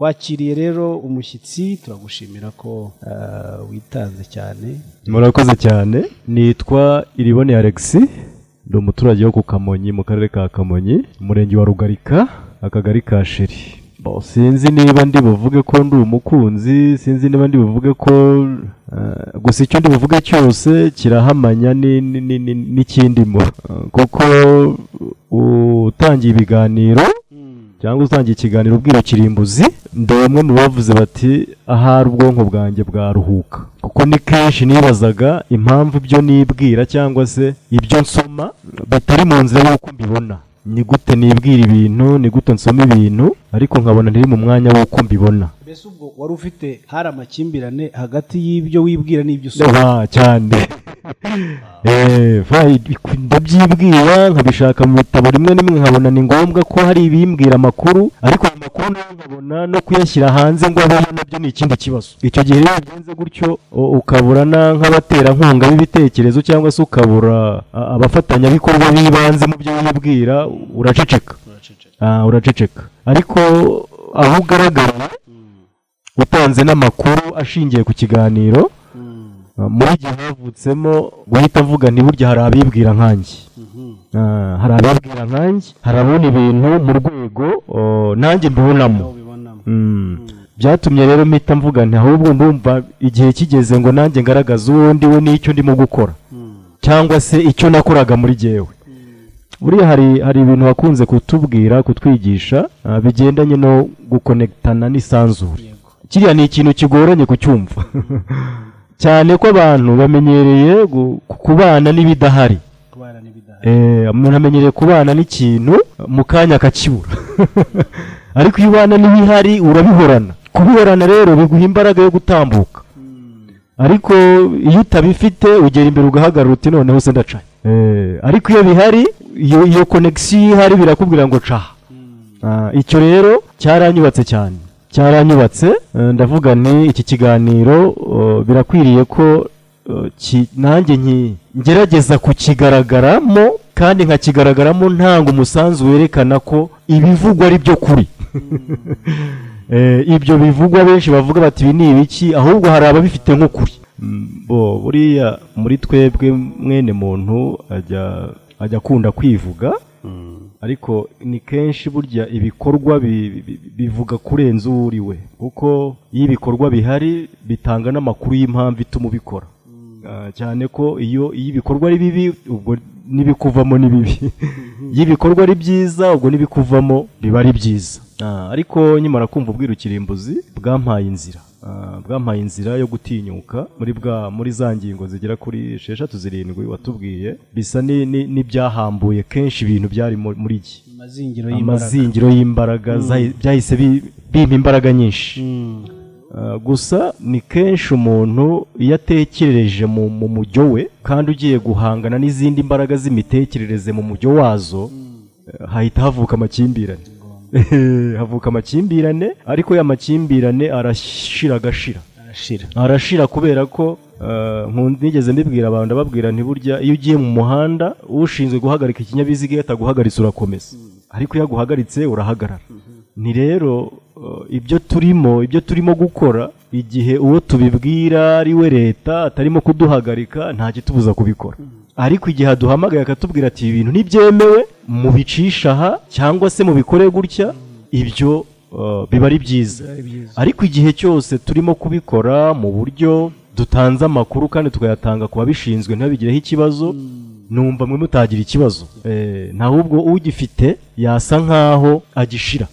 twakiriye rero umushyitsi turagushimira ko ah, witanze cyane murakoze cyane nitwa iriboni alexi ndi umuturage wo ku kamonyi mu karere ka kamonyi umurenge wa rugarika akagari ka sheri Bo, sinzi niba ndi buvuge ko ndi umukunzi sinzi niba ndi buvuge ko eh, gusa icyo ndi buvuge cyose kirahamanya ni- ni- ni- ni- n'ikindimo Eh, kuko utangiye ibiganiro cyangwa utangiye ikiganiro ubwira kirimbuzi ndi bamwe mu bavuze bati ahari ubwonko bwanjye bwaruhuka kuko ni kenshi nibazaga impamvu ibyo nibwira cyangwa se ibyo nsoma bitari mu nzira y'uko mbibona ni gute nibwira ibintu ni gute nsoma ibintu ariko nkabona ntiri mu mwanya w'uko mbibona mbese ubwo wari ufite hari amakimbirane hagati y'ibyo wibwira n'ibyo usoma Ah, cyane Eh, vai, ndabyibwira nkabishaka mu bitabo rimwe na rimwe nkabona ni ngombwa ko hari ibimbwira amakuru ariko ayo makuru nayo nkabona no kuyashyira hanze ngo abeho nabyo ni ikindi kibazo icyo gihe rero bigenze gutyo u- ukabura na- nk'abaterankunga b'ibitekerezo cyangwa se ukabura a- abafatanyabikorwa b'ibanze mu byo wibwira uraceceka Ah, uraceceka ariko aho ugaragara utanze n'amakuru ashingiye ku kiganiro Uh, muri igihe havutsemo guhita avuga nti burya hari abibwira nkanjye Ah, hari abibwira nkanjye hari abona ibintu mu rwego oh, nanjye mbibonamo aho ubibonamo Mm. byatumye rero mpita mvuga nti ahubwo ndumva igihe kigeze ngo nanjye ngaragaze uwo ndi we n'icyo ndimo gukora cyangwa se icyo nakoraga muri jyewe buriya hari hari ibintu wakunze kutubwira kutwigisha ah, bigendanye no gukonekitana n'isanzure kiriya ni ikintu kigoranye kucyumva cyane ko abantu bamenyereye gu- kubana n'ibidahari kubana n'ibidahari Eh, umuntu amenyereye kubana n'ikintu mu kanya akakibura ariko iyo ubana n'ibihari urabihorana kubihorana rero biguha imbaraga yo gutambuka ariko iyo utabifite ugera imbere ugahagarara uti noneho se ndacanye Eh, ariko iyo bihari iyo iyo konegisiyo ihari birakubwira ngo caha Ah, icyo rero cyaranyubatse cyane cyaranyubatse eh, ndavuga nti iki kiganiro oh, birakwiriye ko oh, ki- nanjye nki- ngerageza kukigaragaramo kandi nkakigaragaramo ntanga umusanzu werekana ko ibivugwa ari byo kuri Eh, ibyo bivugwa benshi bavuga bati ibi ni ibiki ahubwo hari ababifite nk'ukuri bo buriya muri twebwe mwene muntu ajya ajya akunda kwivuga ariko ni kenshi burya ibikorwa bi- bi- bi- bivuga kurenza uwo uri we kuko iyo ibikorwa bihari bitanga n'amakuru y'impamvu ituma ubikora Ah, cyane ko iyo iyo ibikorwa ari bibi ubwo n'ibikuvamo ni bibi iyo ibikorwa ari byiza ubwo n'ibikuvamo biba ari byiza Ah, ariko nkimara kumva ubwirukirimbuzi bwampaye inzira Ah, bwampaye inzira yo gutinyuka muri bwa muri za ngingo zigera kuri esheshatu zirindwi watubwiye bisa ni- ni- n'ibyahambuye kenshi ibintu byari mu- muri iki amazingiro y'imbaraga amazingiro y'imbaraga zahi- byahise bi- bimpa imbaraga nyinshi Uh, gusa ni kenshi umuntu iyo atekerereje mu mu mujyo we kandi ugiye guhangana n'izindi mbaraga z'imitekerereze mu mujyo wazo eh, hahita havuka amakimbirane havuka amakimbirane ariko ya makimbirane arashira agashira arashira arashira kubera ko eh, nkunda nigeze mbibwira abantu ndababwira nti burya iyo ugiye mu muhanda ushinzwe guhagarika ikinyabiziga iyo ataguhagaritse urakomeza ariko iyo aguhagaritse urahagarara ni rero eh, ibyo turimo ibyo turimo gukora igihe uwo tubibwira ari we leta atarimo kuduhagarika nta kitubuza kubikora ariko igihe aduhamagaye akatubwira ati ibi bintu ntibyemewe mubicisha aha cyangwa se mubikore gutya ibyo eh, biba ari byiza ariko igihe cyose turimo kubikora mu buryo dutanze amakuru kandi tukayatanga ku babishinzwe ntibabigireho ikibazo numva mwe mutagira ikibazo Eh, nahubwo ugifite yasa nkaho agishira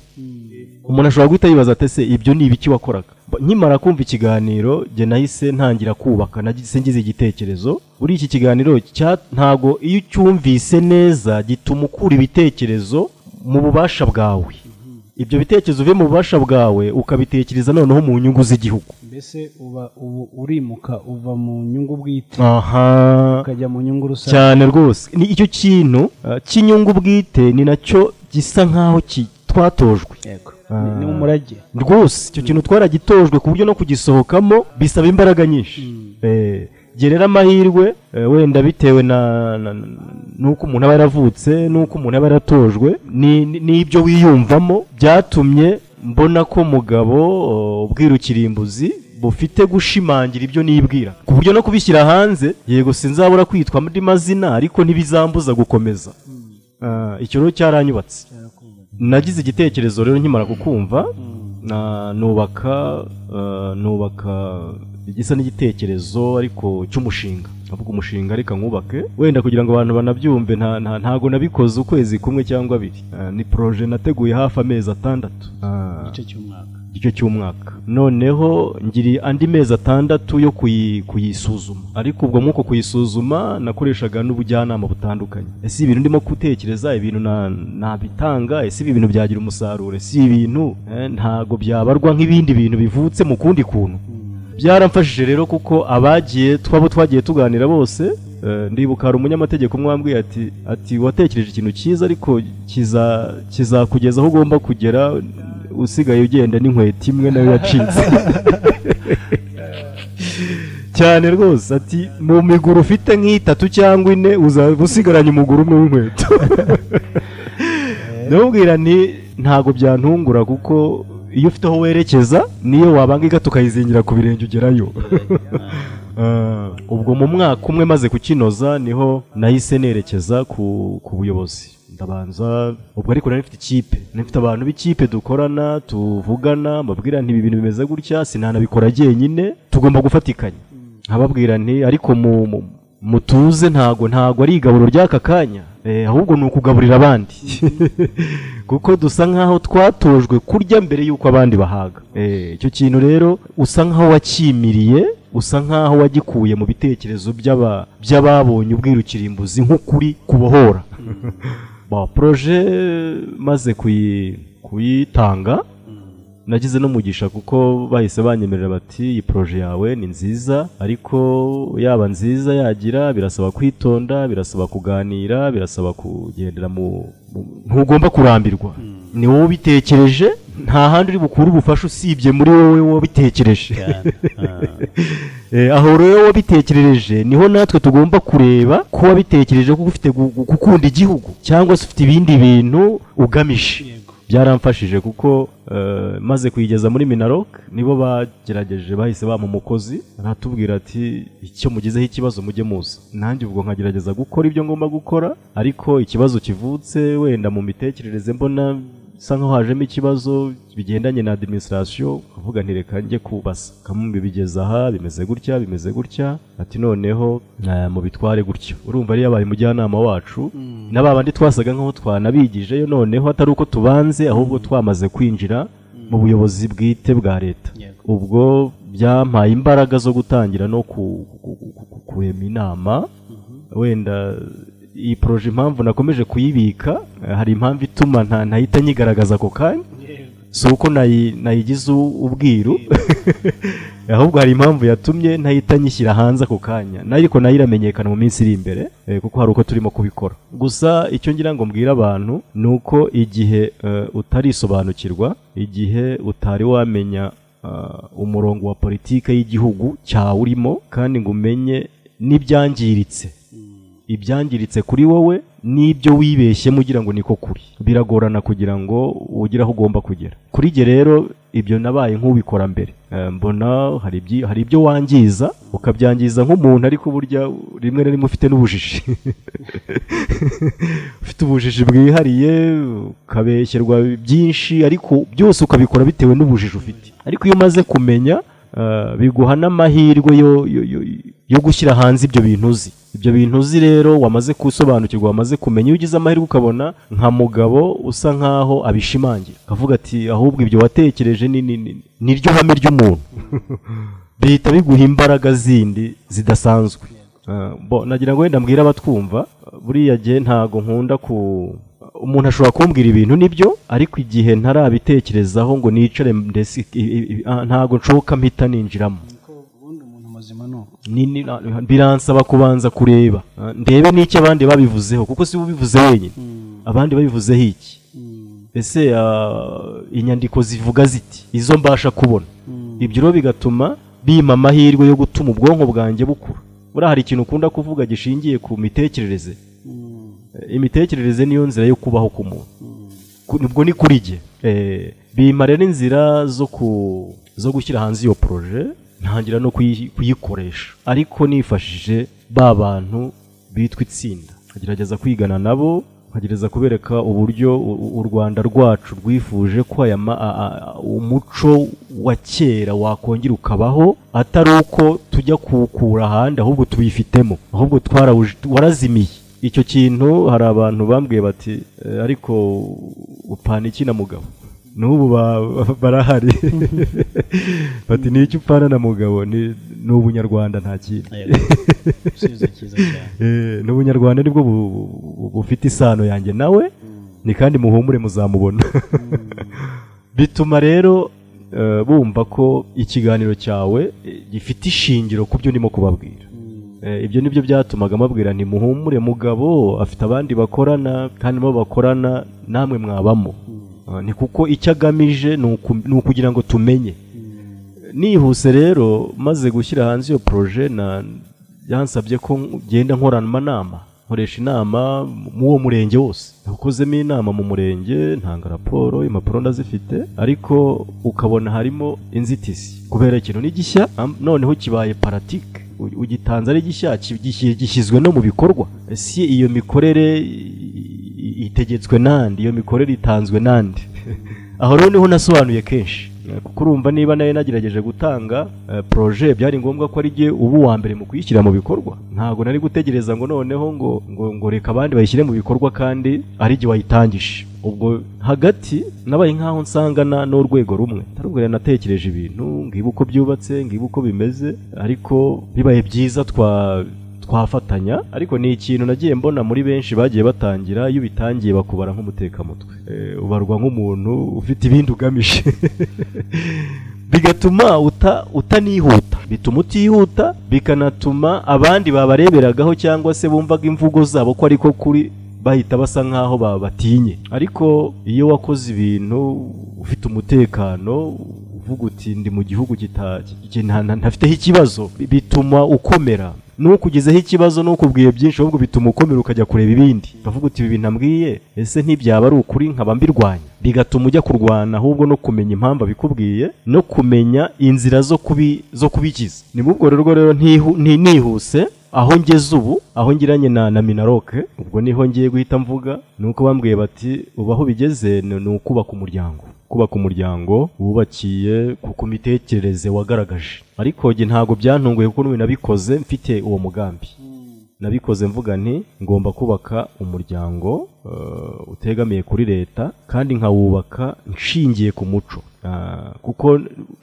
umuntu ashobora guhita yibaza ati ese ibyo ni ibiki wakoraga Ba- nkimara kumva ikiganiro jye nahise ntangira kubaka nahise ngize igitekerezo buri iki kiganiro cya- ntago iyo ucyumvise neza gituma ukura ibitekerezo mu bubasha bwawe ibyo bitekerezo uvuye mu bubasha bwawe ukabitekereza noneho mu nyungu z'igihugu mbese uba ubu urimuka uva mu nyungu bwite aha ukajya mu nyungu rusange cyane rwose ni icyo kintu uh, cy'inyungu bwite ni nacyo gisa nk'aho ki- twatojwe yego ni ni umurage rwose icyo kintu twaragitojwe ku buryo no kugisohokamo bisaba imbaraga nyinshi Eh, jye rero amahirwe eh, wenda bitewe na na- na- n'uko umuntu aba yaravutse n'uko umuntu aba yaratojwe ni- ni- n'ibyo wiyumvamo byatumye mbona ko mugabo uh, ubwirukirimbuzi bufite gushimangira ibyo nibwira ku buryo no kubishyira hanze yego sinzabura kwitwa andi mazina ariko ntibizambuza gukomeza Ah, icyo rero cyaranyubatse nagize igitekerezo rero nkimara kukumva na nubaka eh, nubaka igisa n'igitekerezo ariko cy'umushinga avuga umushinga reka nkubake wenda kugira ngo abantu banabyumve nta nta ntago nabikoze ukwezi kumwe cyangwa abiri Eh, ni proje nateguye hafi amezi atandatu Ah, igice cy'umwaka igice cy'umwaka noneho ngiri andi mezi atandatu yo kuyi- kuyisuzuma ariko ubwo mwuko kuyisuzuma nakoreshaga n'ubujyanama butandukanye ese ibintu ndimo gutekereza ibintu na- nabitanga ese ibi bintu byagira umusaruro ese ibi bintu eh, ntago byabarwa nk'ibindi bintu bivutse mu kundi kuntu byaramfashije rero kuko abagiye twabo twagiye tuganira bose eh, ndibuka hari umunyamategeko umwe wambwiye ati ati watekereje ikintu cyiza ariko kiza- kizakugeza aho ugomba kugera usigaye ugenda n'inkweto imwe nayo yacitse cyane rwose ati mu miguru ufite nk'itatu cyangwa ine uzaba usigaranye umuguru umwe w'inkweto ndamubwira nti ntabwo byantungura kuko iyo ufite aho werekeza niyo wabanga igata ukayizingira ku birenge ugerayo Ah, ubwo mu mwaka umwe maze kukinoza niho nahise nerekeza ku, ku buyobozi ndabanza ubwo ariko nari mfite ikipe nari mfite abantu b'ikipe dukorana tuvugana mbabwira nti ibi bintu bimeze gutya sinanabikora jyenyine tugomba gufatikanya nkababwira nti ariko mu, mu, mutuze ntago ntago ari igaburo ry'aka kanya eh, ahubwo ni ukugaburira abandi kuko dusa nkaho twatojwe kurya mbere y'uko abandi bahaga Eh, icyo kintu rero usa nkaho wakimiriye usa nkaho wagikuye mu bitekerezo by'aba- by'ababonye ubwirukirimbuzi nk'ukuri kubohora ba proje maze kuyi- kuyitanga nagize n'umugisha kuko bahise banyemerera bati iyi proje yawe ni nziza ariko yaba nziza yagira birasaba kwitonda birasaba kuganira birasaba kugendera mu mu- ntugomba kurambirwa ni wowe ubitekereje nta handi uri bukure ubufasha usibye muri wowe wabitekereje cyane Ah. Eh, aho rero wabitekerereje niho natwe tugomba kureba ko wabitekereje kuko ufite gu- gu- gukunda igihugu cyangwa se ufite ibindi bintu ugamije yego byaramfashije kuko eh, maze kuyigeza muri minarok nibo bagerageje bahise bampa umukozi aratubwira ati icyo mugezeho ikibazo mujye muza nanjye ubwo nkagerageza gukora ibyo ngomba gukora ariko ikibazo kivutse wenda mu mitekerereze mbona bisa nkaho hajemo ikibazo bigendanye na administration avuga nti reka njye kubasa kamubi bigeze aha bimeze gutya bimeze gutya ati noneho eh, mubitware gutya urumva yari yabaye umujyanama wacu na ba bandi twasaga nk'aho twanabigijeyo noneho atari uko tubanze ahubwo twamaze kwinjira mu buyobozi bwite bwa leta Yego. ubwo byampaye imbaraga zo gutangira no ku- ku- ku- ku- ku- kurema inama wenda iyi poroje impamvu nakomeje kuyibika eh, hari impamvu ituma nta- ntahita nyigaragaza ako kanya yego si uko nayi- nayigize u- ubwiru ahubwo hari impamvu yatumye ntahita nyishyira hanze ako kanya ariko nayo iramenyekana mu minsi iri imbere eh, kuko hari uko turimo kubikora gusa icyo ngira ngo mbwire abantu ni uko igihe eh, utarisobanukirwa igihe utari wamenya ah, umurongo wa politike y'igihugu cyawurimo kandi ngo umenye n'ibyangiritse ibyangiritse kuri wowe n'ibyo wibeshyemo ugira ngo niko kuri biragorana kugira ngo ugire aho ugomba kugera kuri jye rero ibyo nabaye nk'ubikora mbere Eh, mbona hari ibyi- hari ibyo wangiza ukabyangiza nk'umuntu ariko burya rimwe na rimwe ufite n'ubujiji ufite ubujiji bwihariye ukabeshyerwa byinshi ariko byose ukabikora bitewe n'ubujiji ufite ariko iyo umaze kumenya eh, biguha n'amahirwe yo- yo- yo- yo gushyira hanze ibyo bintu uzi ibyo bintu uzi rero wamaze gusobanukirwa wamaze kumenya iyo ugize amahirwe ukabona nka mugabo usa nkaho abishimangira akavuga ati ahubwo ibyo watekereje ni ni- ni- ni ryo hame ry'umuntu bihita biguha imbaraga zindi zidasanzwe Eh, bo nagira ngo wenda mbwira abatwumva buriya gihe ntago nkunda ku umuntu ashobora kumbwira ibintu nibyo ariko igihe ntarabitekerezaho ngo nicare ndetse i- i- i- ah, ntago nshoka mpita ninjiramo niko ubundi umuntu muzima ni uko Ni- ni- na- biransaba kubanza kureba eh, ndebe n'icyo abandi babivuzeho kuko si we ubivuze wenyine abandi babivuzeho iki ese ah, inyandiko zivuga ziti izo mbasha kubona ibyo rero bigatuma bimpa amahirwe yo gutuma ubwonko bwanjye bukura buriya hari ikintu ukunda kuvuga gishingiye ku mitekerereze Eh, imitekerereze niyo nzira yo kubaho k'umuntu Ku- ubwo ni kuri jye Eh, bimpa rero inzira zo ku zo gushyira hanze iyo poroje ntangira no kuyi- kuyikoresha ariko nifashije ba bantu bitwa itsinda nkagerageza kwigana nabo nkagerageza kubereka uburyo u- u- u rwanda rwacu rwifuje ko aya ma- a- a- a- umuco wa kera wakongera ukabaho atari uko tujya kuwukura ahandi ahubwo tuwifitemo ahubwo twarawuj- warazimiye icyo kintu hari abantu bambwiye bati "Eh, ariko upana iki na mugabo n'ubu ba- barahari bati n'icyo upana na mugabo ni ni ubunyarwanda nta kindi Yego. Igisubizo cyiza cyane Eh, ni ubunyarwanda nibwo bu- bu- bu- bufite isano yanjye nawe ni kandi muhumure muzamubona bituma rero eh, bumva ko ikiganiro cyawe eh, gifite ishingiro ku byo ndimo kubabwira Eh, ibyo nibyo byatumaga mabwira nti muhumure mugabo afite abandi bakorana kandi nabo bakorana namwe mwabamo Eh, ni kuko icyo agamije ni uku- ni ukugira ngo tumenye nihuse rero maze gushyira hanze iyo poroje na yansabye ko ngenda nkorana amanama nkoresha inama mu uwo murenge wose nakozemo inama mu murenge ntanga raporo impapuro ndazifite ariko ukabona harimo inzitizi kubera ikintu ni gishya am- noneho kibaye paratike u- ugitanze ari gishya ki- gishyi- gishyizwe no mu bikorwa si iyo mikorere i- itegetswe nandi iyo mikorere itanzwe nandi aho rero niho nasobanuye kenshi Eh, kuko urumva niba nayo nagerageje gutanga eh, projet byari ngombwa ko ari jye uba uwa mbere mu kuyishyira mu bikorwa ntabwo nari gutegereza ngo noneho ngo ngo, ngo reka abandi bayishyire mu bikorwa kandi ari jye wayitangije ubwo hagati nabaye nkaho nsangana n'urwego rumwe tarubwo natekereje ibintu ngiba uko byubatse ngiba uko bimeze ariko bibaye byiza twa twafatanya ariko ni ikintu nagiye mbona muri benshi bagiye batangira iyo ubitangiye bakubara nk'umutekamutwe Eh, ubarwa nk'umuntu ufite ibindi ugamije bigatuma uta- utanihuta bituma utihuta bikanatuma abandi babareberagaho cyangwa se bumvaga imvugo zabo ko ariko kuri bahita basa nkaho ba- batinye ariko iyo wakoze ibintu ufite umutekano uvuga uti ndi mu gihugu kita- ki- ki- nta- nta- ntafiteho ikibazo bi- bituma ukomera n'ukugezeho ikibazo n'ukubwiye byinshi ahubwo bituma ukomera ukajya kureba ibindi ukavuga uti ibi bintu ambwiye ese ntibyaba ari ukuri nkaba mbirwanya bigatuma ujya kurwana ahubwo no kumenya impamvu abikubwiye no kumenya inzira zo kubi zo kubikiza ni muri ubwo rero rero ntihu- nti- nihuse aho ngeze ubu aho ngiranye na na minaroke ubwo niho ngiye guhita mvuga ni uko bambwiye bati ubu aho bigeze ni ni ukubaka umuryango kubaka umuryango wubakiye ku ku mitekerereze wagaragaje ariko njye ntabwo byantunguye kuko n'ubu nabikoze mfite uwo mugambi nabikoze mvuga nti ngomba kubaka umuryango eh, utegamiye kuri leta kandi nkawubaka nshingiye ku muco Ah, kuko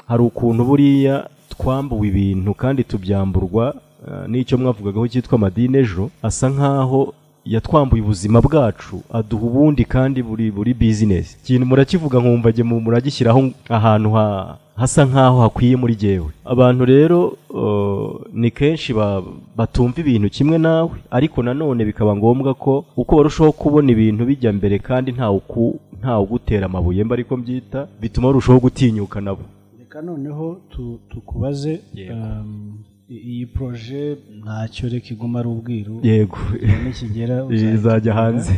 hari ukuntu buriya twambuwe ibintu kandi tubyamburwa eh, n'icyo mwavugagaho cyitwa amadini ejo asa nkaho yatwambuye ubuzima bwacu aduha ubundi kandi buri buri bizinesi ikintu murakivuga nkumva jye mu- muragishyiraho ahantu ha hasa nkaho hakwiye muri jyewe abantu rero eh, ni kenshi ba- batumva ibintu kimwe nawe ariko nanone bikaba ngombwa ko uko barushaho kubona ibintu bijya mbere kandi ntawe uku- ntawe ugutera amabuye mba ariko mbyita bituma barushaho gutinyuka nabo reka noneho tu- tukubaze Yego. um, i- iyi poroje ntacyo reka iguma ari ubwiru yego nikigera izajya uzayitubwira. hanze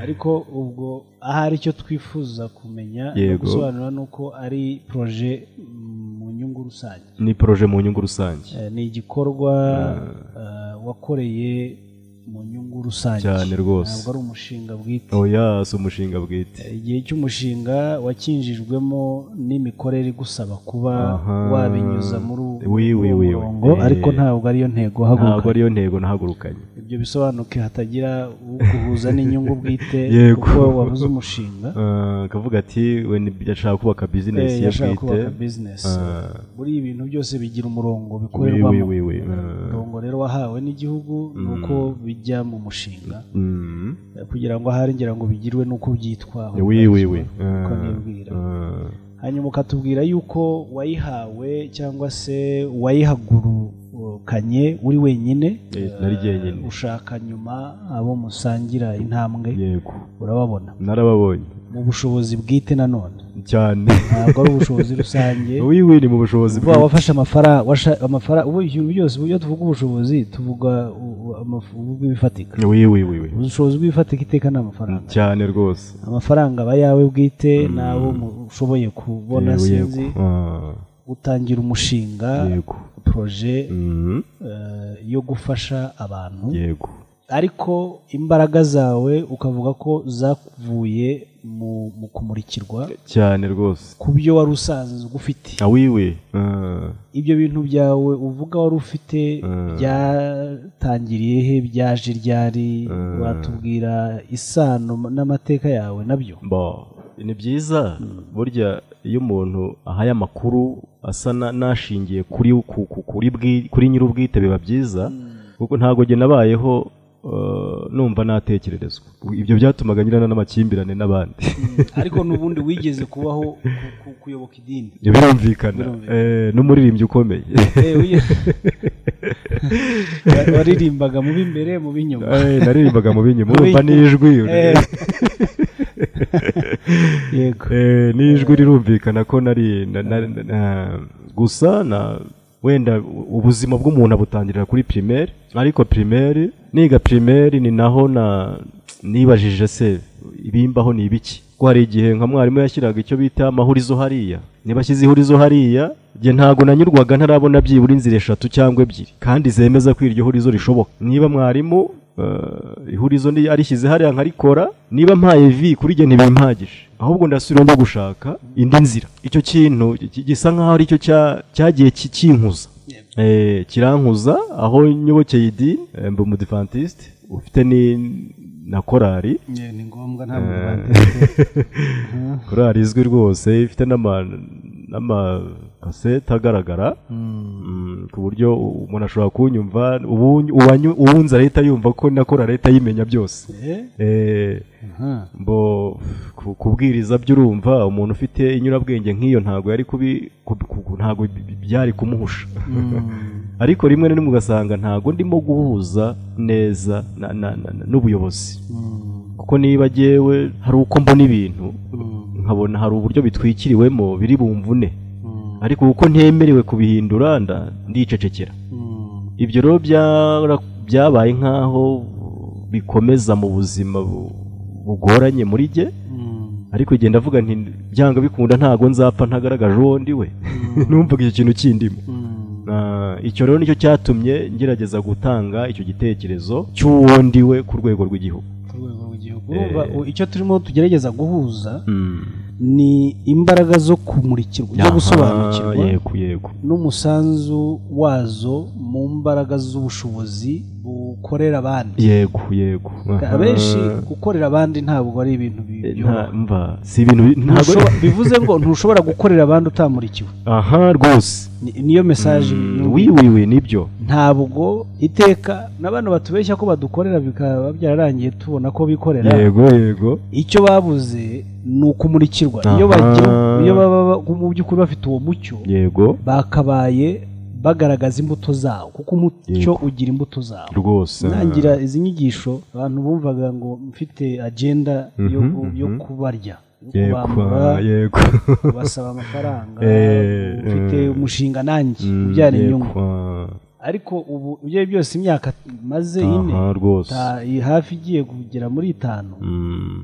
ariko ubwo ahari icyo twifuza kumenya no Yego. gusobanura ni uko ari poroje mm, mu nyungu rusange ni poroje mu nyungu rusange Eh, ni igikorwa eh, wakoreye mu nyungu rusange Cyane rwose. ntabwo ari umushinga bwite oya si umushinga bwite igihe cy'umushinga wakinjijwemo n'imikorere igusaba kuba Aha. wabinyuza muri uwo Wi, wi, wi, wi. murongo Eh. ariko ntabwo ariyo ntego ntabwo haguruka ariyo ntego nahagurukanye ibyo bisobanuke hatagira uguhuza n'inyungu bwite Yego. kuko wabuze umushinga Eh, akavuga ati we ni- yashaka kubaka bizinesi Eh, ye yashaka bwite kubaka bizinesi Ah. buri ibintu byose bigira umurongo Wi, bikorerwamo wi, wi, wi. Eh, umurongo rero wahawe n'igihugu ni uko bijya mu mushinga mm, Eh, kugira ngo ahari ngira ngo bigirwe n'uko byitwaho wi, wi, wi. uko Eh, nibwira eh, hanyuma ukatubwira yuko wayihawe cyangwa se wayihagurukanye uri wenyine Eh, nari jyenyine. Eh, ushaka nyuma abo musangira intambwe yego urababona narababonye mu bushobozi bwite nanone cyane ntabwo ari ubushobozi rusange wiwe ni mu bushobozi uba wafashe amafaranga amafaranga ubu ibintu byose iyo tuvuga ubushobozi tuvuga bifatika wiwe wiwe ubushobozi bw'ibifatika iteka ni amafaranga cyane rwose amafaranga aba ayawe bwite n'abo ushoboye kubona Yego, yego. sinzi Ah, gutangira umushinga yego poroje Mm, eh, yo gufasha abantu yego ariko imbaraga zawe ukavuga ko zavuye mu mu kumurikirwa cyane rwose ku byo wari usanzwe ufite Ah, wiwe Ah, ibyo bintu byawe uvuga wari ufite byatangiriye he byaje ryari watubwira isano n'amateka yawe nabyo Bo, ni byiza burya iyo umuntu ahaye amakuru asa na- n'ashingiye kuri ku- ku- kuri bwi- kuri nyir'ubwite biba byiza kuko ntabwo njye nabayeho eh, numva natekererezwa ibyo byatumaga nyirana n'amakimbirane n'abandi ariko n'ubundi wigeze kubaho ku- ku- kuyoboka idini birumvikana Eh, n'umuririmbyi ukomeye Eh, wiye- Wa- waririmbaga mu b'imbere mu b'inyuma Eh, naririmbaga mu binyuma urumva Mu n'ijwi Eh. yego Eh, n'ijwi rirumvikana ko nari na- na- na- na- gusa na wenda u- ubuzima bw'umuntu abutangirira kuri primaire ariko primaire niga primaire ni naho na nibajije se ibimbaho ni ibiki ko hari igihe nka mwarimu yashyiraga icyo bita amahurizo hariya niba ashyize ihurizo hariya njye ntabwo nanyurwaga ntarabona byibura inzira eshatu cyangwa ebyiri kandi zemeza ko iryo hurizo rishoboka niba mwarimu eh, ihurizo ndi- arishyize hariya nkarikora niba mpaye vi kuri njye ntibimpagije ahubwo ndasubira mba gushaka indi nzira icyo kintu gi- gisa nkaho ari cyo cya- cyagiye ki- kinkuza Eh, kirankuza aho nyobokeye idini eh, mba umudivantiste ufite ni na korari Eh, ni ngombwa ntabwo batetse korari izwi rwose ifite n'ama- n'amakasete agaragara Mm, ku buryo umuntu ashobora kunyumva ubu- uwanyu- uwunze leta yumva ko na korari leta yimenya byose Eh, Eh, aha. mbo ku- kubwiriza by'urumva umuntu ufite inyurabwenge nk'iyo ntabwo yari kubi kub- ku- ntabwo bi- bi- byari kumuhusha ariko rimwe na rimwe ugasanga ntabwo ndimo guhuza neza na- na- na- na- n'ubuyobozi kuko niba jyewe hari uko mbona ibintu nkabona hari uburyo bitwikiriwemo biri bumvune ariko kuko ntemerewe kubihindura nda- ndicecekera ibyo rero byara- byabaye nk'aho bikomeza mu buzima bu- bugoranye muri jye ariko igihe ndavuga nti byanga bikunda ntabwo nzapfa ntagaragaje uwo ndi we numvaga icyo kintu kindimo Ah, icyo rero nicyo cyatumye ngerageza gutanga icyo gitekerezo cy'uwo ndi we ku rwego rw'igihugu ku rwego rw'igihugu urumva u- icyo turimo tugerageza guhuza Mm. ni imbaraga zo kumurikirwa zo Aha, gusobanukirwa yego yego n'umusanzu wazo mu mbaraga z'ubushobozi bukorera abandi yego yego abenshi Aha. gukorera abandi ntabwo ari ibintu bi- Eh, nta- byoroha mva si ibintu bi- ntabwo Ntushobora- bivuze ngo ntushobora gukorera abandi utamurikiwe aha rwose Ni- niyo mesaje Mm, yumvise. wiwiwe nibyo ntabwo iteka n'abantu batubeshya ko badukorera bikaba byararangiye tubona ko bikorera yego yego icyo babuze ni ukumurikirwa Aha. iyo bagira iyo baba ba- mu by'ukuri bafite uwo mucyo yego bakabaye bagaragaza imbuto zawo kuko umucyo ugira imbuto zawo rwose ntangira izi nyigisho abantu bumvaga ngo mfite agenda yo, Mhm, ku- yo mhm. kubarya yo yego kubambura ah, yego kubasaba amafaranga Eh, ufite eh. umushinga nanjye Mm, ubyara yego, inyungu ah. ariko ubu ibyo ari byose imyaka maze ine aha rwose ta- hafi igiye kugera muri itanu Mm,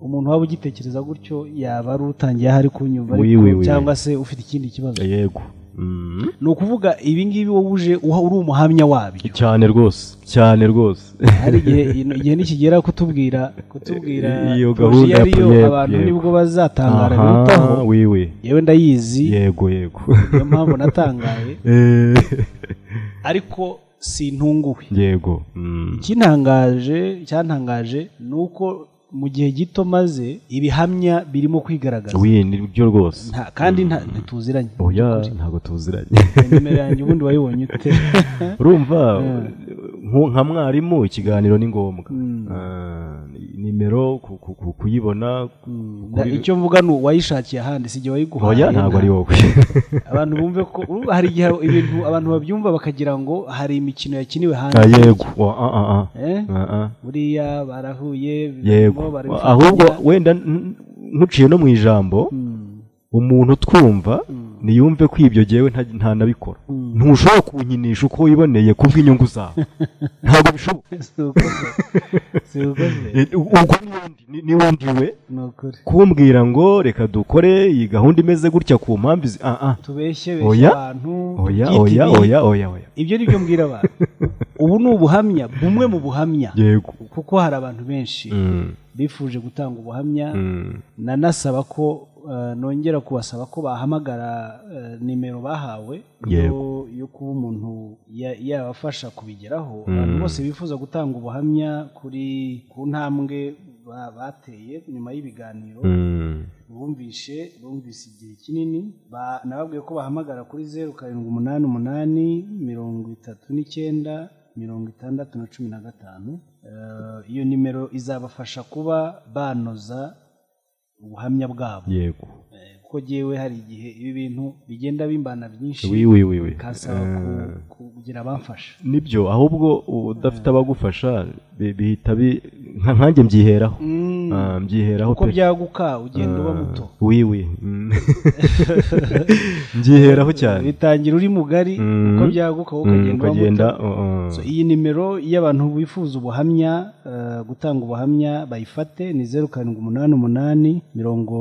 umuntu waba ugitekereza gutyo yaba ari utangiye aho ari kunyumva Oui, ariko oui, oui. cyangwa se ufite ikindi kibazo yego Mm. ni ukuvuga ibi ngibi wowe uje uha- uri umuhamya wabyo cyane rwose cyane rwose hari igihe igihe nikigera kutubwira kutubwira Iyo poroje gahunda iyo ari yo yego, abantu yego. nibwo bazatangara bitaho aha wiwe yewe ndayizi yego yego niyo mpamvu natangaye Eh, ariko sintunguwe yego Mm, ikintangaje cyantangaje ni uko mu gihe gito maze ibihamya birimo kwigaragaza wi nibyo rwose Nta- kandi nta- ntituziranye oya ntabwo tuziranye nimero yanjye ubundi wayibonye ute urumva nku- nka mwarimu ikiganiro ni ngombwa Ah, nimero ku- ku- ku- kuyibona Na- icyo mvuga ni uwayishakiye ahandi si igihe wayiguhaye oya ntabwo ari wowe abantu bumve ko urumva hari igihe ibintu abantu babyumva bakagira ngo hari imikino yakiniwe hanze Ah, yego Wa- ah, ah, ah. Eh? Ah, ah. buriya barahuye yego barimo ahubwo barabifatanya. wenda n- nkuciye no mu ijambo umuntu utwumva niyumve ko ibyo ngewe nta- ntanabikora ntushobora kunkinisha uko wiboneye kubw'inyungu zawe ntabwo bishoboka si ukoze si ukoze Eh, ubwo n'ubundi ni- n'ubundi we ni ukuri kumbwira ngo reka dukore iyi gahunda imeze gutya ku mpamvu izi ah ah tubeshye Oya, beshya abantu oya tubyite oya ibihe. oya oya oya ibyo ni byo mbwira abantu ubu ni ubuhamya bumwe mu buhamya yego kuko hari abantu benshi Mm, bifuje gutanga ubuhamya mm, nanasaba ko eh, nongera kubasaba ko bahamagara eh, nimero bahawe yo- yo kuba umuntu ya- yabafasha kubigeraho abantu bose bifuza gutanga ubuhamya kuri ku ntambwe ba- bateye nyuma y'ibiganiro mm. bumvishe bumvise igihe kinini ba- nababwiye ko bahamagara kuri zeru karindwi umunani umunani mirongo itatu n'icyenda mirongo itandatu na cumi na gatanu Eh, iyo nimero izabafasha kuba banoza ubuhamya bwabo yego Eh, kuko jyewe hari igihe ibi bintu bigenda bimbana byinshi wi wi wi wi bikansaba Eh. ku- kugira abamfasha nibyo ahubwo udafite abagufasha bi- bihita bi- nka nkanjye mbyiheraho Mm, Ah, mbyiheraho uko pe byaguka ugenda uba Ah, muto wi wi Mm. mbyiheraho cyane bitangira uri mugari Mm. uko byaguka wowe Mm, ukagenda uba muto ukagenda uh, uh, So, iyi nimero iyo abantu bifuza ubuhamya eh, gutanga ubuhamya bayifate ni zeru karindwi umunani umunani mirongo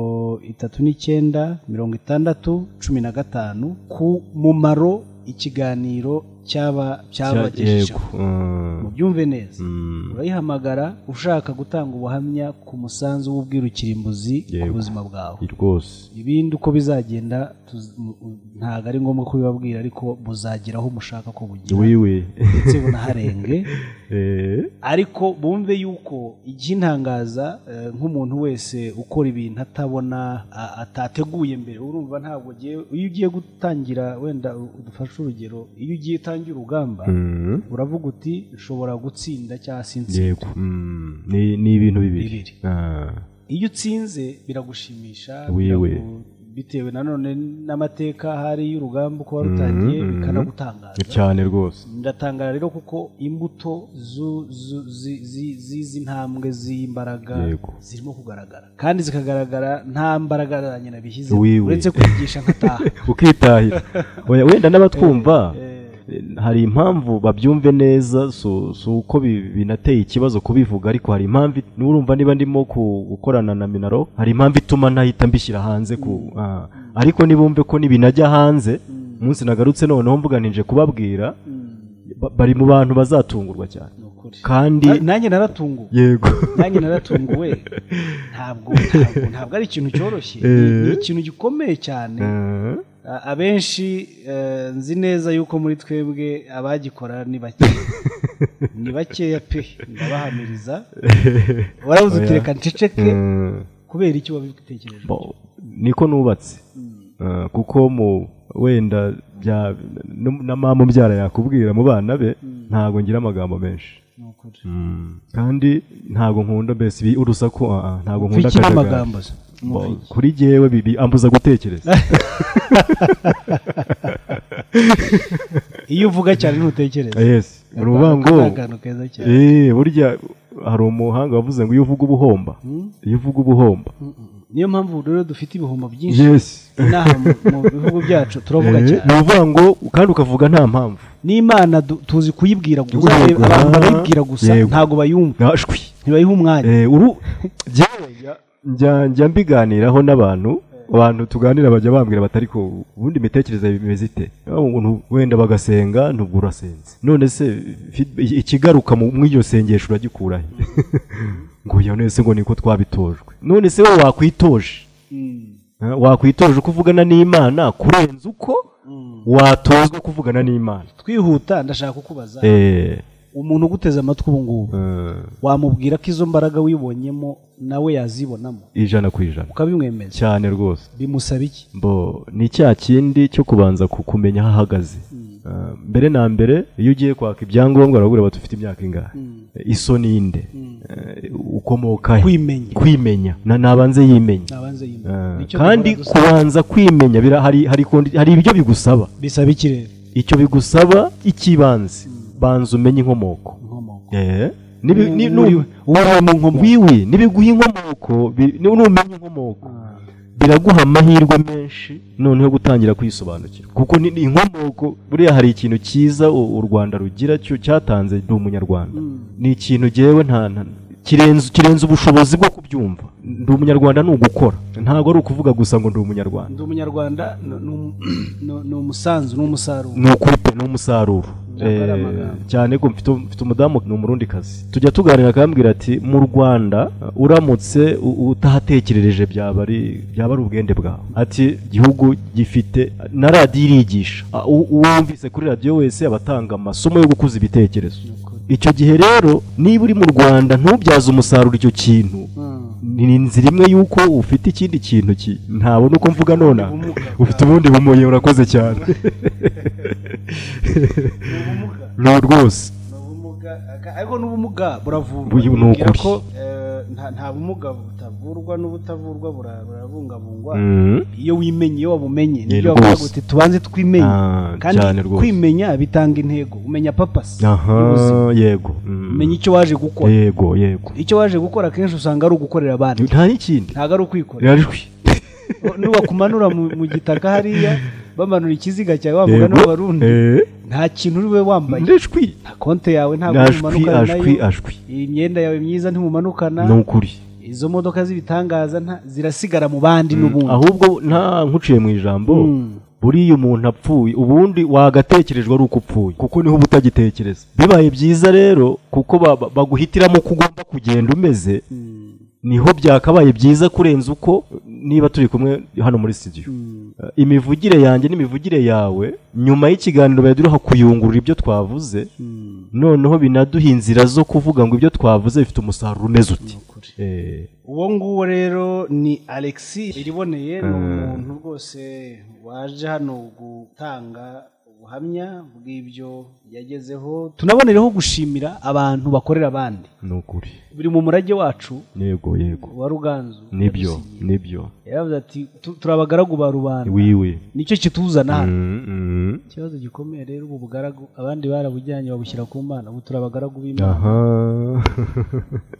itatu n'icyenda mirongo itandatu cumi na gatanu ku mumaro ikiganiro cyaba cya- cyabagejejeho yego, uh, mubyumve neza mm, urayihamagara ushaka gutanga ubuhamya ku musanzu w'ubwirukirimbuzi ku Yego. buzima bwawe rwose ibindi uko bizagenda tuz- mu- u- ntabwo ari ngombwa kubibabwira ariko muzagera aho mushaka ko bugira wi wi ndetse bunaharenge Eh, ariko bumve yuko iby'intangaza eh, nk'umuntu wese ukora ibintu atabona a- atateguye mbere urumva ntabwo ugiye iyo ugiye gutangira wenda udufashe urugero iyo ugiye utangira urugamba mm, uravuga uti nshobora gutsinda cyangwa se yego insinda Mm, ni ni ibintu bibiri Bibiri. Ah, iyo utsinze biragushimisha Wiwe. biragu- bitewe nanone n'amateka hari y'urugamba uko warutangiye Mhm, mhm. bikanagutangaza cyane rwose ndatangara rero kuko imbuto zu- zu- zi- zi- z'izi ntambwe z'imbaraga Yego. zirimo kugaragara kandi zikagaragara nta mbaraga za nyina bishyize Wiwe. uretse kwigisha nkataha ukitahira Oya, wenda n'abatwumva eh, hari impamvu babyumve neza si si uko bi- binateye ikibazo kubivuga ariko hari impamvu n'urumva niba ndimo ku- gukorana na minaro hari impamvu ituma nahita mbishyira hanze ku ah. ariko nibumve ko nibinajya hanze umunsi nagarutse noneho mvuganije kubabwira ba- bari mu bantu bazatungurwa cyane ni ukuri kandi Na- nanjye naratunguwe yego nanjye naratunguwe ntabwo ntabwo ntabwo ari ikintu cyoroshye ni ni ikintu gikomeye cyane Eh, A- abenshi eh, nzi neza yuko muri twebwe abagikora ni bake ni bakeya pe ndabahamiriza warabuze uti Oya. reka nceceke eh, kubera icyo wabitekereje bo- niko nubatse Ah, kuko mu wenda bya n- na mama umbyara yakubwira mu bana be ntabwo ngira amagambo menshi ni ukuri kandi ntabwo nkunda mbese ibi urusaku ah, ah, ntabwo nkunda twikire akajagari. amagambo se Bo, kuri jyewe bibi- ambuza gutekereza iyo uvuga cyane ntutekereza yes uruvuga ngo Aka ni akantu keza cyane eh burya hari umuhanga wavuze ngo iyo uvuga ubuhomba iyo uvuga ubuhomba niyo mpamvu rero dufite ibihombo byinshi yes inaha mu- mu bihugu byacu turavuga Eh, cyane ni ukuvuga ngo kandi ukavuga nta mpamvu n'imana du- tuzi kuyibwira gusa Yego. abantu barayibwira gusa Yego. ntabwo bayumva gashwi ntibayiha umwanya Eh, uru jyewe njya- njya njya mbiganiraho n'abantu abantu tuganira bajya bambwira bati ariko ubundi imitekerereze bimeze ite Ah, umuntu wenda bagasenga ntubwo urasenze none se feed- i- ikigaruka mu mw'iryo sengesho uragikura he ngo iyo nese ngo niko twabitojwe none se wowe wakwitoje Mm. Ah, wakwitoje uko uvugana n'imana kurenza uko watozwa kuvugana n'imana twihuta ndashaka kukubaza Eh, umuntu uguteze amatwi ubu ngubu eh, wamubwira ko izo mbaraga wibonyemo nawe yazibonamo ijana ku ijana ukabimwemeza cyane rwose bimusaba iki bo ni cya kindi cyo kubanza ku- kumenya aho ahagaze Ah, mbere na mbere iyo ugiye kwaka ibyangombwa barabura bati ufite imyaka ingahe Eh, iso ni inde Eh, ukomoka he kwimenya kwimenya na nabanze yimenya nabanze yimye Ah, Nicyo kandi duhora dusaba. kubanza kwimenya bira- hari hari kondi- hari ibyo bigusaba bisaba iki rero icyo bigusaba icy'ibanze banza umenye inkomoko inkomoko Eh, nibi- ni- Muri- nu- waraye mu nkomoko wiwi n'ibiguha inkomoko bi- nu- numenya inkomoko biraguha amahirwe menshi noneho gutangira kwisobanukira kuko ni ni inkomoko buriya hari ikintu cyiza u u rwanda rugira cyo cyatanze ndi umunyarwanda ni ikintu ngewe nta nta- kirenze kirenze ubushobozi bwo kubyumva ndi umunyarwanda ni ugukora ntabwo ari ukuvuga gusa ngo ndi umunyarwanda ndi umunyarwanda ni- ni umu- ni- ni umusanzu ni umusaruro ni ukuri pe ni umusaruro Ntabwo ari Eh, amagambo. cyane ko mfite mfite umudamu ni umurundi kazi tujya tuganira akambwira ati mu rwanda uh, uramutse u- utahatekerereje byaba ari byaba ari ubwende bwawe ati igihugu gifite na radiyo irigisha Ah, u- uwumvise kuri radiyo wese aba atanga amasomo yo gukuza ibitekerezo icyo gihe rero niba uri mu rwanda ntubyaze umusaruro icyo kintu Mm. ni inzira imwe y'uko ufite ikindi kintu ki ntabona uko mvuga nonaha ufite ubundi bumuye urakoze cyane ni ubumuga ni rwose ni ubumuga aga- ariko n'ubumuga buravurwa Uyu ni Bibwira ukuri. ko eh, nta- nta bumuga butavurwa n'ubutavurwa bura- burabungabungwa iyo wimenye iyo wabumenye nibyo rwose. bavuga uti tubanze twimenye Ah, kandi cyane rwose. kwimenya bitanga intego umenya papasi aha y'ubuzima. yego Mm. umenya icyo waje gukora yego yego icyo waje gukora akenshi usanga ari ugukorera abandi nta n'ikindi ntabwo ari ukwikorera rirarijwi nubakumanura mu mu gitaka hariya bamanura ikiziga cyawe bavuga n'abarundi nta kintu uri we wambaye nijwi nta konte yawe ntabwo ajwi mumanukana ajwi nayo ajwi iyi myenda yawe myiza ntimumanukana ni ukuri izo modoka z'ibitangaza nta- zirasigara mu bandi n'ubundi ahubwo nta nkuciye mu ijambo Mm. buriya umuntu apfuye ubundi wagatekerejwe ari uko upfuye kuko niho uba utagitekereza bibaye byiza rero kuko ba- ba- baguhitiramo uko ugomba kugenda umeze Mm. niho byakabaye byiza kurenza uko niba turi kumwe hano muri studio Mm. Uh, imivugire yanjye n'imivugire yawe nyuma y'ikiganiro bari duha kuyungurura ibyo twavuze Mm. noneho binaduha inzira zo kuvuga ngo ibyo twavuze bifite umusaruro umeze uti Eh, uwo nguwo rero ni alexi iriboneye ni umuntu rwose waje hano gutanga ubuhamya bw'ibyo yagezeho tunabonereho gushimira abantu bakorera abandi ni ukuri biri mu murage wacu yego yego wa ruganzu nibyo nibyo yaravuze ati "Tu- turi abagaragu ba rubanda wiwe nicyo kituzana hano Mm, mm. ikibazo gikomeye rero ubu bugaragu abandi barabujyanye babushyira ku mana ubu turi abagaragu b'imana aha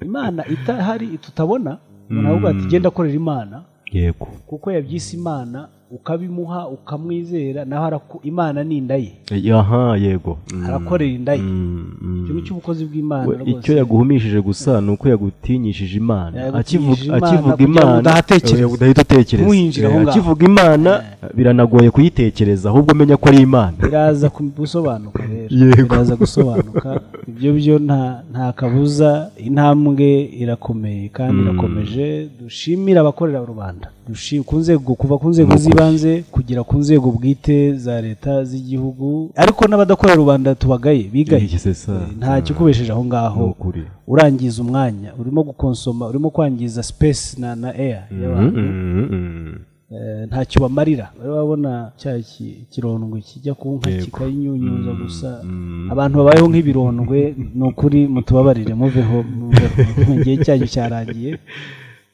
imana itahari tutabona umuntu aravuga ati genda akorera imana yego kuko yabyise imana ukabimuha ukamwizera naho araku- imana ni inda ye Eh, aha yego Mm, arakorera inda ye mm, mm. ikintu cy'ubukozi bw'imana We, rwose icyo yaguhumishije gusa ni uko yagutinyishije imana Yagutinyishije akivuga Imana akivuga kugira ngo imana udahatekereza. eh, udahita utekereza Ntuhinjire aho Eh, ngaho. akivuga imana biranagoye kuyitekereza ahubwo umenya ko ari imana biraza ku- gusobanuka rero Yego. biraza gusobanuka ibyo byo nta nta kabuza intambwe irakomeye kandi irakomeje dushimire abakorera rubanda Dushi- ku nzego kuva ku nzego z'ibanze kugera ku nzego bwite za leta z'igihugu ariko n'abadakorera rubanda tubagaye bigaye Iki se sa nta kikubesheje aho ni ngaho ukuri urangiza umwanya urimo gukonsoma urimo kwangiza space na na air y'abantu Mm, mm. Eh, ntacyo bamarira bari babona cya ki- ikirondwe kijya ku nka Yego. kikayinyunyuza gusa mm. abantu babayeho nk'ibirondwe ni ukuri mutubabarire muveho muveho. igihe cyanyu cyarangiye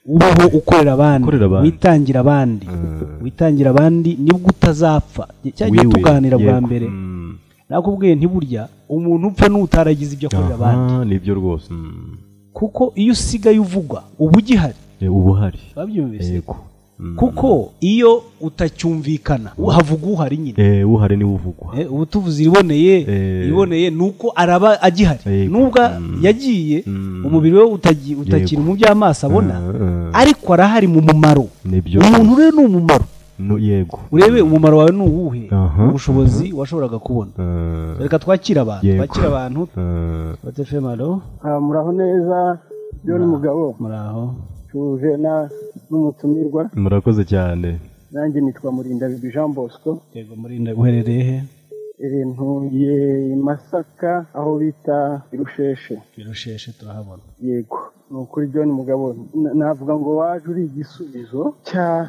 ubaho ukorera abandi Ukorera abandi. witangira abandi witangira abandi nibwo utazapfa cyagiye Wiwe, tuganira bwa yego. mbere Mm. nakubwiye ntiburya umuntu upfa n'utaragize ibyo akorera abandi aha nibyo rwose Mm. kuko iyo usigaye uvugwa uba ugihari Eh, uba uhari babyumvise yego Mm. kuko iyo utacyumvikana havuga uhari nyine Eh, uhari niwe uvugwa Eh, ubu tuvuze iriboneye Eh. iriboneye ni uko araba agihari Yego. nubwo yagiye Mm. umubiri we utagi- utakiri mu by'amaso abona Ah, ah. ariko arahari mu mumaro nibyo umuntu rero ni umumaro No, yego urebe umumaro wawe ni uwuhe Aha. ubushobozi washoboraga kubona Ah, reka twakire abantu Yego. twakire abantu ah. batefemaro Ah, muraho neza John Mugabo muraho tuje na- n'umutumirwa murakoze cyane nanjye nitwa Murindabigwi Jean Bosco yego murinda uherereye he Eh, ntuye i Masaka aho bita i Rusheshe birusheshe turahabona yego ni ukuri John Mugabo na- navuga ngo waje uri igisubizo cya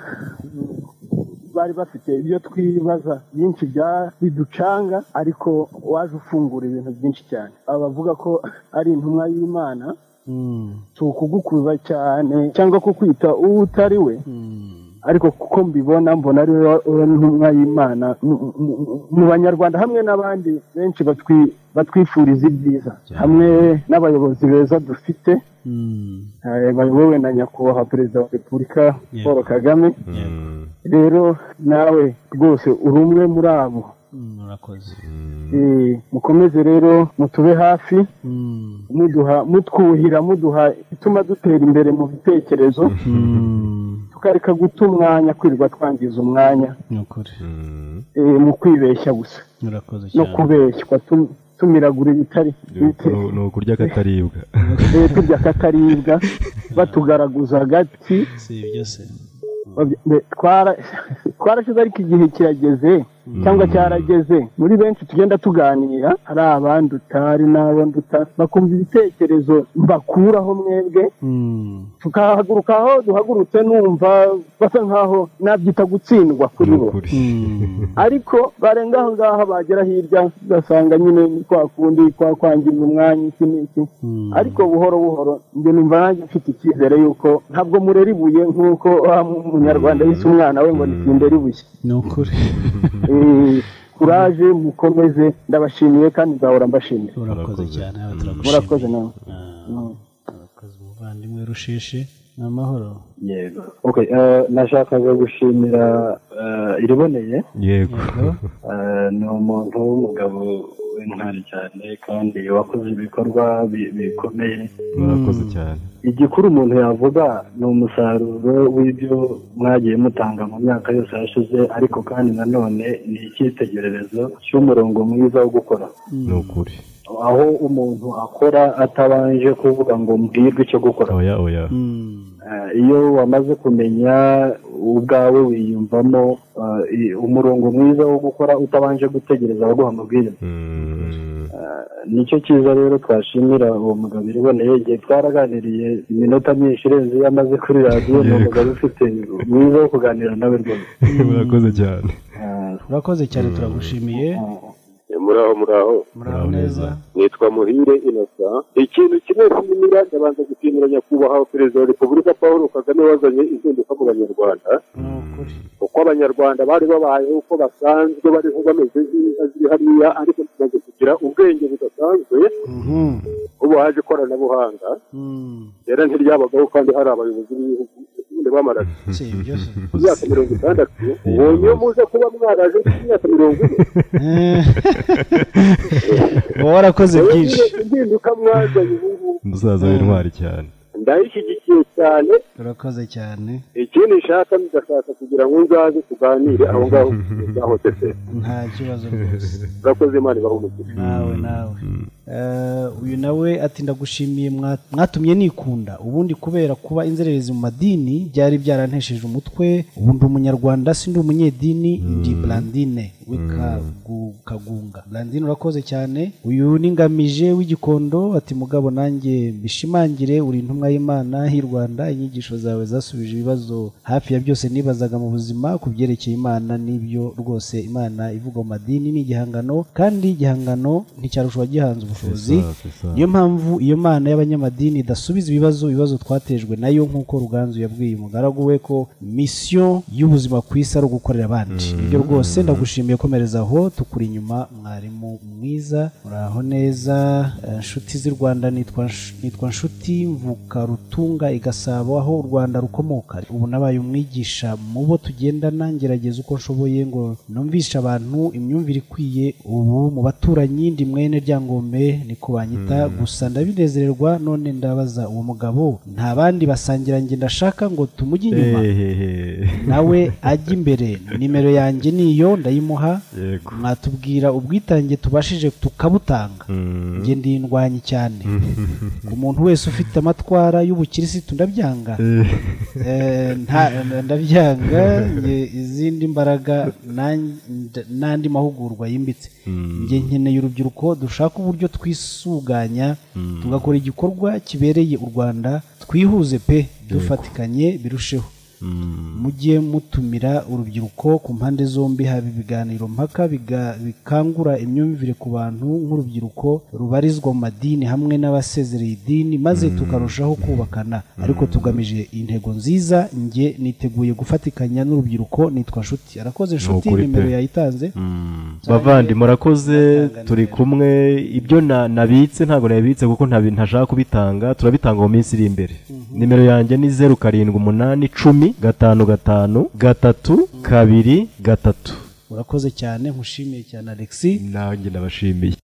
bari bafite ibyo twibaza byinshi bya biducanga ariko waje ufungura ibintu byinshi cyane abavuga ko ari intumwa y'Imana Mm. si ukugukuza cyane cyangwa kukwita uwo utari we Mm. ariko kuko mbibona mbona ari wowe ntumwa y'imana mu banyarwanda hamwe n'abandi benshi batwi- batwifuriza ibyiza hamwe n'abayobozi beza dufite eh, bayobowe na nyakubahwa perezida wa repubulika paul kagame rero nawe rwose uri umwe muri abo murakoze Eh, mukomeze rero mutube hafi muduha mutwuhira muduha ituma dutera imbere mu bitekerezo tukareka guta umwanya kwirirwa twangiza umwanya ni ukuri eh, mu kwibeshya gusa murakoze no cyane kubeshywa tum- tumiragura ibitari ibitari- ni ukurya akataribwa eh, turya akataribwa batugaraguza agati si ibyo se babya- mbe- twara- twarashize ariko igihe kirageze cyangwa cyarageze muri benshi tugenda tuganira hari abanduta hari n'abo nduta bakumva ibitekerezo mbakuraho mwebwe tukahaguruka aho duhagurutse numva basa nkaho nabyita gutsindwa kuri bo ukuri ariko barenga aho ngaho bagera hirya ugasanga nyine ni kwa kundi kwa kwangiza umwanya iki n'iki ariko buhoro buhoro njye numva nanjye mfite icyizere yuko ntabwo murera ibuye nk'uko wa munyarwanda yise umwana we ngo nitindere ibuye ni ukuri Eh, kuraje mukomeze ndabashimiye kandi nzahora mbashimira urakoze cyane aha murakoze turagushimiye nawe Mm. urakoze umuvandimwe rushishi ni amahoro yego okay eh, nashakaga gushimira eh, iriboneye yego Eh, ni umuntu w'umugabo w'intwari cyane kandi wakoze ibikorwa bi- bikomeye murakoze cyane igikuru umuntu yavuga ni umusaruro w'ibyo mwagiye mutanga mu myaka yose yashize ariko kandi nanone ni icyitegererezo cy'umurongo mwiza wo gukora ni ukuri aho umuntu akora atabanje kuvuga ngo mbwirwe icyo gukora oya oya Eh, iyo wamaze kumenya ubwawe wiyumvamo eh, i- umurongo mwiza wo gukora utabanje gutegereza abaguha amabwiriza Mm. nicyo cyiza rero twashimira uwo mugabo iriboneye igihe twaraganiriye iminota myinshi irenze iyo amaze kuri radiyo ni umugabo ufite mwiza wo kuganira nawe rwose murakoze cyane Ah, urakoze cyane turagushimiye muraho muraho muraho neza nitwa muhire inosa ikintu kimwe kimira ndabanza gushimira nyakubahwa perezida wa repubulika paul kagame wazanye impinduka mu banyarwanda ni ukuri uko abanyarwanda bari babayeho uko basanzwe bariho bameze neza ziri hariya ariko tumaze kugira ubwenge budasanzwe ubu haje ikoranabuhanga rero ntiryabagaho kandi hari abayobozi b'ibihugu ubundi bamaraga si ibyo se imyaka mirongo itandatu ubu iyo muze kuba mwaraje imyaka mirongo ine uba warakoze byinshi impinduka mwazanye ubu ngubu umusaza w'intwari cyane ndayishyigikiye cyane urakoze cyane ikindi nshaka ndashaka kugira ngo nzaze tuganire aho ngaho byahotese nta kibazo rwose urakoze imana ibahe umugisha nawe nawe Eh, uyu nawe ati ndagushimiye mwa- mwatumye nikunda ubundi kubera kuba inzererezi mu madini byari byarantesheje umutwe ubu ndi umunyarwanda si ndi umunyedini ndi blandine w'ikagunga blandine urakoze cyane uyu ni ngamije w'igikondo ati mugabo nanjye mbishimangire uri intumwa y'imana h'i rwanda inyigisho zawe zasubije ibibazo hafi ya byose nibazaga mu buzima ku byerekeye imana n'ibyo rwose imana ivuga mu madini ni igihangano kandi igihangano nticyarushwa gihanze ubushobozi niyo mpamvu iyo mana y'abanyamadini idasubiza ibibazo ibibazo twatejwe nayo nk'uko ruganzu yabwiye umugaragu we ko misiyo y'ubuzima ku isi ari ugukorera abandi ibyo rwose ndagushimiye komereza aho tukuri inyuma mwarimu mwiza muraho neza Eh, nshuti z'i rwanda nitwa Nsh- nitwa nshuti mvuka rutunga i gasabo aho u rwanda rukomoka ubu nabaye umwigisha mu bo tugendana ngerageza uko nshoboye ngo numvishe abantu imyumvire ikwiye ubu mu baturanyi ndi mwene ryangombe ni ko banyita gusa ndabinezererwa none ndabaza uwo mugabo nta bandi basangira njye ndashaka ngo tumujye inyuma hehehe nawe ajya imbere nimero yanjye niyo ndayimuha yego mwatubwira ubwitange tubashije tukabutanga Mm. njye ndindwanyi cyane ku muntu wese ufite amatwara y'ubukirisitu ndabyanga Eh, nta- ndabyanga njye izindi mbaraga nan- nda- n'andi mahugurwa yimbitse njye nkeneye urubyiruko dushaka uburyo twisuganya tugakora igikorwa kibereye u rwanda twihuze pe dufatikanye birusheho mujye mutumira urubyiruko ku mpande zombi haba ibiganiro mpaka biga- bikangura imyumvire ku bantu nk'urubyiruko rubarizwa mu madini hamwe n'abasezereye idini maze tukarushaho kubakana ariko tugamije intego nziza njye niteguye gufatikanya n'urubyiruko nitwa nshuti arakoze nshuti ukuri pe. nimero yayitanze bavandi murakoze turi kumwe ibyo na- nabitse ntabwo nabibitse kuko ntabi- ntashaka kubitanga turabitanga mu minsi iri imbere nimero yanjye ni zeru karindwi umunani icumi gatanu gatanu gatatu kabiri gatatu urakoze cyane nkushimiye cyane alexi nanjye ndabashimiye